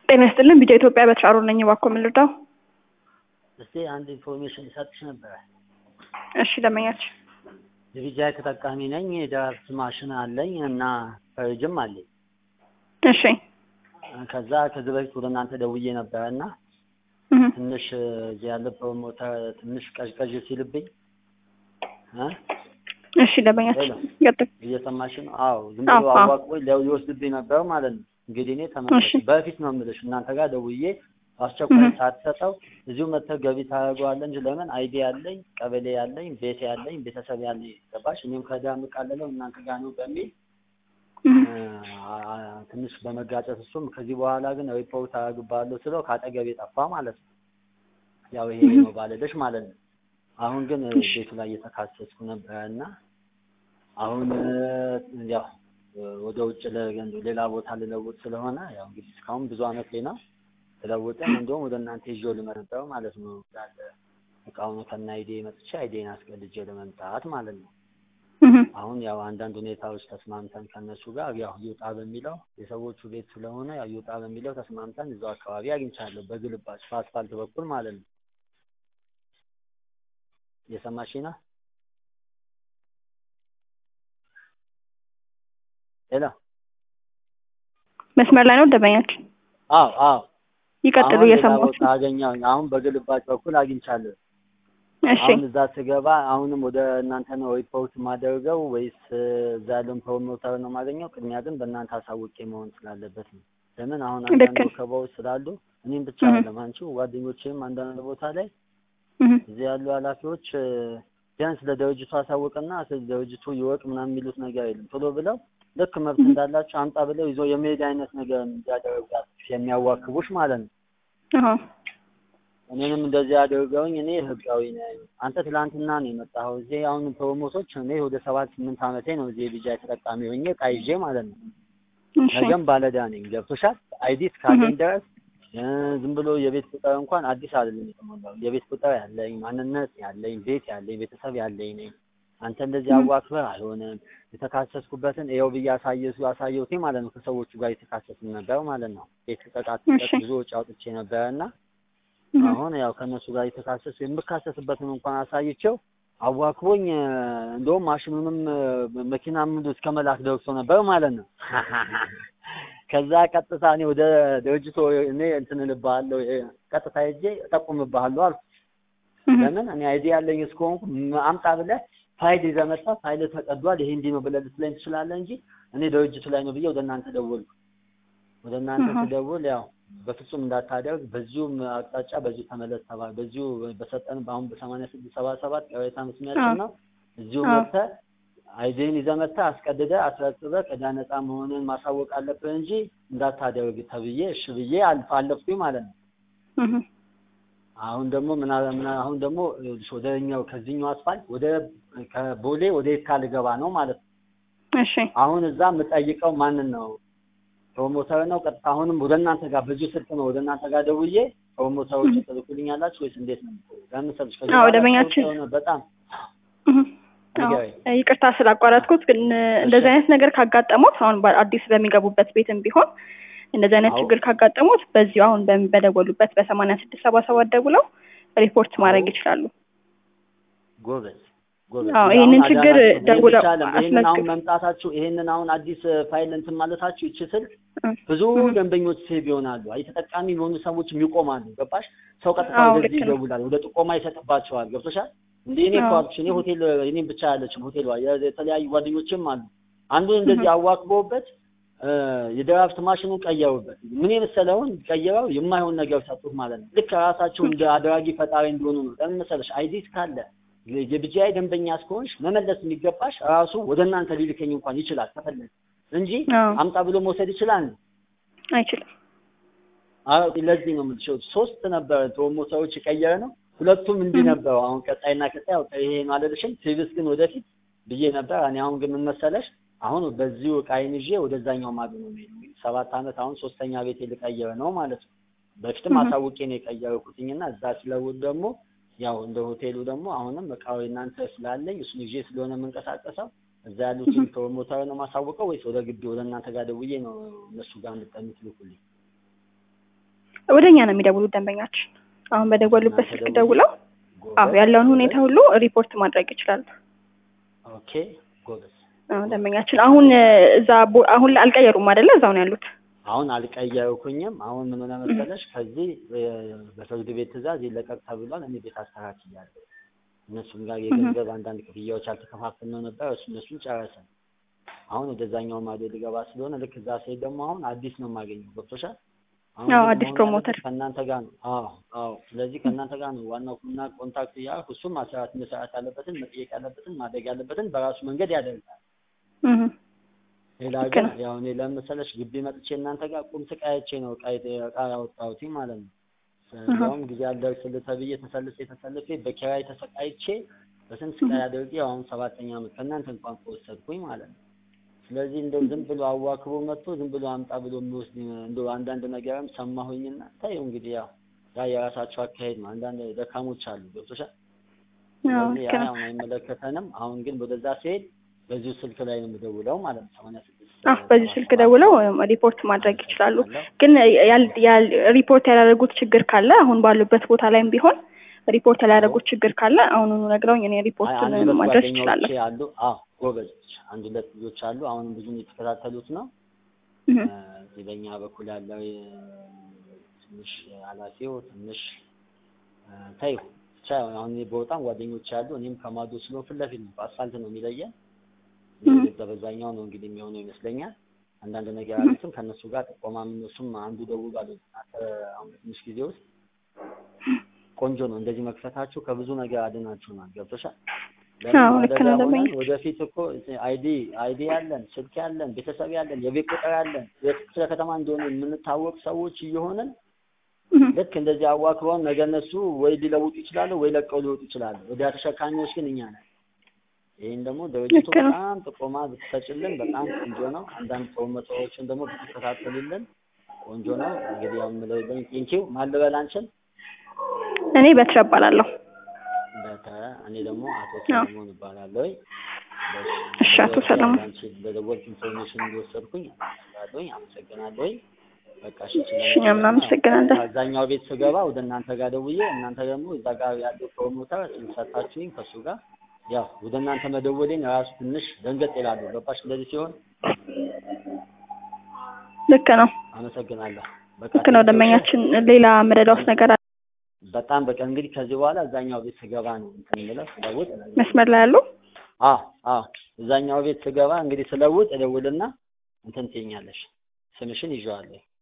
ጤና ይስጥልን ቢጃ ኢትዮጵያ በትራሮ ነኝ። እባክዎ ምን ልርዳው? እስቲ አንድ ኢንፎርሜሽን ልሰጥሽ ነበረ። እሺ ደንበኛችን የቢጃይ ተጠቃሚ ነኝ። የድራፍት ማሽን አለኝ እና ፈሪጅም አለኝ። እሺ ከዛ ከዚህ በፊት ወደ እናንተ ደውዬ ነበረ እና እህ ትንሽ እዚህ ያለ ፕሮሞተር ትንሽ ቀዥቀዥ ሲልብኝ እ እሺ ደንበኛችን ሄሎ ቀጥል። እየሰማሽ ነው? አዎ ዝም ብሎ አዎ፣ አዎ። አዋቅቦኝ ሊያው- ሊወስድብኝ ነበር ማለት ነው። እንግዲህ እኔ ተመለስ እሺ በፊት ነው የምልሽ እናንተ ጋር ደውዬ አስቸኳይ እህ ሳትሰጠው እዚሁ መጥተህ ገቢ ታደርገዋለህ እንጂ ለምን አይዲ ያለኝ ቀበሌ ያለኝ ቤት ያለኝ ቤተሰብ ያለኝ ገባሽ? እኔም ከዳ የምቃለለው እናንተ ጋር ነው በሚል እህ እ፣ አ- አ- ትንሽ በመጋጨት እሱም ከዚህ በኋላ ግን ሪፖርት አደርግብሃለሁ ስለው ከአጠገቤ ጠፋ ማለት ነው። ያው ይሄ እህ ነው ባለደሽ ማለት ነው። አሁን ግን እ፣ እሺ ቤቱ ላይ እየተካሰስኩ ነበረ እና አሁን እ፣ ያው እ፣ ወደ ውጭ ለ- ሌላ ቦታ ልለውጥ ስለሆነ ያው እንግዲህ እስካሁን ብዙ አመት ላይ ነው ስለውጥም እንደውም ወደ እናንተ ይዤው ልመጣ ነበር ማለት ነው። እንዳለ እቃውን ከነ አይዲ መጥቼ አይዲን አስቀልጄ ለመምጣት ማለት ነው። እህ አሁን ያው አንዳንድ ሁኔታዎች ተስማምተን ከነሱ ጋር ያው ይውጣ በሚለው የሰዎቹ ቤት ስለሆነ ያው ይውጣ በሚለው ተስማምተን እዛው አካባቢ አግኝቻለሁ በግልባጭ በአስፋልት በኩል ማለት ነው። የሰማሽኝ ነው? ሄሎ መስመር ላይ ነው ደንበኛችን። አዎ አዎ ይቀጥሉ አሁን ሌላ እየሰማሁት ቦታ ነው። አገኘሁኝ። አሁን በግልባጭ በኩል አግኝቻለሁ። እሺ አሁን እዛ ስገባ አሁንም ወደ እናንተ ነው ሪፖርት ማደርገው ወይስ እ፣ እዛ ያለውን ፕሮሞተር ነው የማገኘው? ቅድሚያ ግን በእናንተ አሳውቄ መሆን ስላለበት ነው። ለምን አሁን ልክ አንዳንድ ነው። ወከባዎች ስላሉ እኔም ብቻ እህ አይደለም አንቺ ጓደኞችም አንዳንድ ቦታ ላይ እህ እዚህ ያሉ ኃላፊዎች እ፣ ቢያንስ ለድርጅቱ አሳውቅና ስለ ድርጅቱ ይወቅ ምናምን የሚሉት ነገር የለም። ቶሎ ብለው ልክ መብት እህ እንዳላቸው አምጣ ብለው ይዞ የመሄድ አይነት ነገር እንዲያደርጋት የሚያዋክቡሽ ማለት ነው። አዎ እኔንም እንደዚህ አድርገውኝ እኔ ህጋዊ ነኝ። አንተ ትላንትና ነው የመጣኸው እዚህ አሁን ፕሮሞቶች እኔ ወደ ሰባት ስምንት ዓመቴ ነው እዚህ የቢጃይ ተጠቃሚ ሆኜ ዕቃ ይዤ ማለት ነው። እሺ ነገም ባለዕዳ ነኝ። ገብቶሻል? አይዲ እህ እስካለኝ ድረስ እ፣ ዝም ብሎ የቤት ቁጥር እንኳን አዲስ አይደለም የተሞላው የቤት ቁጥር ያለኝ ማንነት ያለኝ ቤት ያለኝ ቤተሰብ ያለኝ ነኝ። አንተ እንደዚህ እህ አዋክበህ አይሆንም። የተካሰስኩበትን ይኸው ብዬ አሳየሱ አሳየሁት ማለት ነው። ከሰዎቹ ጋር የተካሰስን ነበር ማለት ነው። ቤት ልቀቃት እሺ ልቀቅ ብዙ ወጪ አውጥቼ ነበረ እና እህ አሁን ያው ከእነሱ ጋር የተካሰሱ የምካሰስበትን እንኳን አሳይቼው አዋክቦኝ እ፣ እንደውም ማሽኑንም እ፣ መኪናም እስከ መላክ ደርሶ ነበር ማለት ነው። ከዛ ቀጥታ እኔ ወደ ድርጅቱ እኔ እንትን እልብሃለሁ እ፣ ቀጥታ ሄጄ እጠቁምብሃለሁ አልኩ። እህ ለምን እኔ አይዲ ያለኝ እስከሆንኩ ም- አምጣ ብለህ ፋይል ይዘህ መጣ ፋይል ተቀዷል ይሄ እንዲህ ነው ብለህ ልትለኝ ትችላለህ እንጂ እኔ ድርጅቱ ላይ ነው ብዬ ወደ እናንተ ደወልኩ። ወደ እናንተ እህ ስደውል ያው በፍጹም እንዳታደርግ በዚሁም አቅጣጫ በዚሁ ተመለስ ተባለ። በዚሁ በሰጠን በአሁን በሰማንያ ስድስት ሰባ ሰባት ቅሬታ መስሚያችን አዎ ነው። እዚሁ አዎ መጥተህ አይዲን ይዘህ መጥተህ አስቀድደህ አስረክበህ ከዕዳ ነፃ መሆንን ማሳወቅ አለብህ እንጂ እንዳታደርግ ተብዬ እሺ ብዬ አልፍ አለፍኩኝ ማለት ነው። እህ አሁን ደግሞ ምን አለ- ምን አለ- አሁን ደግሞ ይኸውልሽ ወደኛው ከዚህኛው አስፋልት ወደ ከቦሌ ወደ የካ ልገባ ነው ማለት ነው። እሺ አሁን እዛ የምጠይቀው ማንን ነው? ፕሮሞተር ነው ቀጥታ አሁንም ወደ እናንተ ጋር በዚሁ ስልክ ነው ወደ እናንተ ጋር ደውዬ ፕሮሞተሮች እህ ትልኩልኛላችሁ ወይስ እንዴት ነው? ለምን ሰልሽ ከዚህ አዎ በኋላ ጥሩ ደንበኛችን ስለሆነ በጣም እህ አዎ ንገረኝ። ይቅርታ ስላቋረጥኩት፣ ግን እሺ እንደዚህ አይነት ነገር ካጋጠሙት አሁን በአዲስ በሚገቡበት ቤትም ቢሆን እንደዚህ አይነት አዎ ችግር ካጋጠሙት በዚሁ አሁን በሚ- በደወሉበት በሰማንያ ስድስት ሰባ ሰባት ደውለው ሪፖርት አዎ ማድረግ ይችላሉ። ጎበዝ ጎበዝ። አዎ ይሄ ይህንን አሁን ችግር አዳናችሁ። ይሄን ብቻ ደውለው አይደለም። ይሄንን አሁን አስመዝግብ መምጣታችሁ ይሄንን አሁን አዲስ ፋይል እንትን ማለታችሁ ይቺ ስልክ እህ ብዙ እህ ደንበኞች ሴቭ ይሆናሉ። አይ ተጠቃሚ የሆኑ ሰዎችም ይቆማሉ። ገባሽ? ሰው ቀጥታ አዎ ወደዚህ ልክ ነው። ይደውላል፣ ወደ ጥቆማ ይሰጥባቸዋል። ገብቶሻል? እንደ እኔ እኮ አዎ አልኩሽ፣ እኔ ሆቴል እኔም ብቻ ያለችም ሆቴል የተለያዩ ጓደኞችም አሉ። አንዱን እንደዚህ እህ አዋክበውበት እ፣ የድራፍት ማሽኑን ቀየሩበት። ምን የመሰለውን ቀይረው የማይሆን ነገር ሰጡት ማለት ነው። ልክ ራሳቸው እንደ አድራጊ ፈጣሪ እንደሆኑ ነው። ለምን መሰለሽ? አይዲስ ካለ የቢጂአይ ደንበኛ እስከሆንሽ መመለስ የሚገባሽ ራሱ ወደ እናንተ ሊልከኝ እንኳን ይችላል ከፈለገ እንጂ አዎ አምጣ ብሎ መውሰድ ይችላል። አይችልም። አዎ ለዚህ ነው የምልሽው። ሶስት ነበረ ፕሮሞተሮች የቀየረ ነው። ሁለቱም እንዲህ እህ ነበሩ። አሁን ቀጣይና ቀጣይ ያው ይሄ ነው አልልሽም። ቲቪስ ግን ወደፊት ብዬ ነበር። እኔ አሁን ግን ምን መሰለሽ አሁን በዚሁ ዕቃዬን ይዤ ወደዛኛው ማዶ ነው የምሄደው። እንግዲህ ሰባት ዓመት አሁን ሶስተኛ ቤቴ ልቀይር ነው ማለት ነው። በፊትም እህ አሳውቄ ነው የቀየርኩትኝና እዛ ስለውል ደግሞ ያው እንደ ሆቴሉ ደግሞ አሁንም እቃው እናንተ ስላለኝ እሱን ይዤ ስለሆነ የምንቀሳቀሰው እዛ ያሉትን እህ ፕሮሞተር ነው ማሳወቀው ወይስ ወደ ግቢ ወደ እናንተ ጋር ደውዬ ነው እነሱ ጋር እንድጠምት ልኩልኝ? ወደ እኛ ነው የሚደውሉት ደንበኛችን። አሁን በደወሉበት እናንተ ስልክ ደውሉ። ደውለው አዎ ጎበዝ ያለውን ጎበዝ። ሁኔታ ሁሉ ሪፖርት ማድረግ ይችላሉ። ኦኬ ጎበዝ። አዎ ደንበኛችን አሁን እ፣ እዛ ቦ- አሁን ላይ አልቀየሩም አይደለ? እዛው ነው ያሉት። አሁን አልቀየርኩኝም። አሁን ምን ሆነ መሰለሽ፣ ከዚህ እ፣ በፍርድ ቤት ትዕዛዝ ይለቀቅ ተብሏል። እኔ ቤት አስተካክያለሁ። እነሱም ጋር የገንዘብ አንዳንድ ክፍያዎች አልተከፋፈልነው ነበር። እሱ እነሱን ጨረስን። አሁን ወደዛኛው ማዶ ልገባ ስለሆነ ልክ እዛ ስሄድ ደግሞ አሁን አዲስ ነው የማገኘው። ገብቶሻል? አሁን አዎ ግን አዲስ መሆን ፕሮሞተር ያለበት ከእናንተ ጋር ነው። አዎ አዎ። ስለዚህ ከእናንተ ጋር ነው ዋናው እና ኮንታክት እያልኩ እሱም ማሰራት መሰራት ያለበትን መጠየቅ ያለበትን ማድረግ ያለበትን በራሱ መንገድ ያደርጋል። እህ ሌላ ልክ ግን ነው። ያው እኔ ለመሰለሽ ግቢ መጥቼ እናንተ ጋር ቁም ስቃይቼ ነው እቃ እቃ ያወጣሁት ማለት ነው። እንዲያውም ጊዜ አልደርስልህ ተብዬ ተሰልፌ ተሰልፌ በኪራይ ተሰቃይቼ በስንት ስቃይ አድርጌ አሁን ሰባተኛ ዓመት ከእናንተ እንኳን ከወሰድኩኝ ማለት ነው። ስለዚህ እንደው ዝም ብሎ አዋክቦ መጥቶ ዝም ብሎ አምጣ ብሎ የሚወስድ እንደው አንዳንድ ነገርም ሰማሁኝና ታየው እንግዲህ ያው ያ የራሳቸው አካሄድ ነው። አንዳንድ ደካሞች አሉ ገብቶሻል። አዎ ስለዚህ ልክ ያ ነው። አሁን አይመለከተንም። አሁን ግን ወደዛ ሲሄድ በዚሁ ስልክ ላይ ነው የምደውለው ማለት ነው። ሰማንያ ስድስት አዎ በዚህ ስልክ ደውለው እ፣ ሪፖርት ማድረግ ይችላሉ። ግን ያል ያል ሪፖርት ያላደረጉት ችግር ካለ አሁን ባሉበት ቦታ ላይም ቢሆን ሪፖርት ያላደረጉት ችግር ካለ አሁኑኑ ነግረውኝ እኔ አይ ሪፖርቱን አንድ ሁለት ማድረስ ጓደኞቼ እችላለሁ። አሉ። አዎ ጎበዞች፣ አንድ ሁለት ልጆች አሉ። አሁንም ብዙም የተከታተሉት ነው። እህ እ፣ እዚህ በእኛ በኩል ያለው የ- ትንሽ ኃላፊው ትንሽ እ፣ ተይው ብቻ አሁን እኔ በወጣም ጓደኞች አሉ። እኔም ከማዶ ስለሆን ፊት ለፊት ነው በአስፋልት ነው የሚለየን። እህ በዛ በዛኛው ነው እንግዲህ የሚሆነው ይመስለኛል። አንዳንድ ነገር አሉትም ከእነሱ ጋር ጥቆማ እነሱም አንዱ ደውሏል። እናንተ አሁን በትንሽ ጊዜ ውስጥ ቆንጆ ነው እንደዚህ መክፈታችሁ ከብዙ ነገር አድናችሁናል። ገብቶሻል? አዎ ለምን ልክ አደጋ ነው ሆነን ደንበኛ። ወደፊት እኮ አይዲ አይዲ ያለን ስልክ ያለን ቤተሰብ ያለን የቤት ቁጥር ያለን የክፍለ ከተማ እንደሆነ የምንታወቅ ሰዎች እየሆንን እህ ልክ እንደዚህ አዋክበውን ነገ እነሱ ወይ ሊለውጡ ይችላሉ ወይ ለቀው ሊወጡ ይችላሉ። ወዲያ ተሸካሚዎች ግን እኛ ነን። ይህን ደግሞ ድርጅቱ ልክ ነው። በጣም ጥቆማ ብትሰጭልን በጣም ቆንጆ ነው። አንዳንድ ፕሮሞተሮችን ደግሞ ብትከታተሉልን ቆንጆ ነው። እንግዲህ ያው የምለው ቴንኪው ማን ልበል አንቺን? እኔ በትረ እባላለሁ። በተ እኔ ደግሞ አቶ አዎ ሰለሞን እባላለሁ። እሺ አቶ ሰለሞን አንቺ በደወልክ ኢንፎርሜሽን እንዲወሰድኩኝ አመሰግናለሁኝ አመሰግናለሁኝ። በቃ እሺ እሺ ስለነበረ እኛም ያው እናመሰግናለን። ከዛኛው ቤት ስገባ ወደ እናንተ ጋር ደውዬ እናንተ ደግሞ እዛ ጋር ያለው ፕሮሞተር ሰጣችሁኝ ከእሱ ጋር ያው ወደ እናንተ መደወሌን ራሱ ትንሽ ደንገጥ ይላሉ። ገባሽ? እንደዚህ ሲሆን ልክ ነው አመሰግናለሁ። በቃ ልክ ነው ቴንኪው እሺ። ደንበኛችን። ሌላ መረዳውት ነገር አለ? በጣም በቃ እንግዲህ ከዚህ በኋላ እዛኛው ቤት ስገባ ነው እንትን የምለው ስለውጥ መስመር ላይ ያሉ አዎ አዎ እዛኛው ቤት ስገባ እንግዲህ ስለውጥ እደውልና እንትን ትይኛለሽ። ስምሽን ይዤዋለሁ።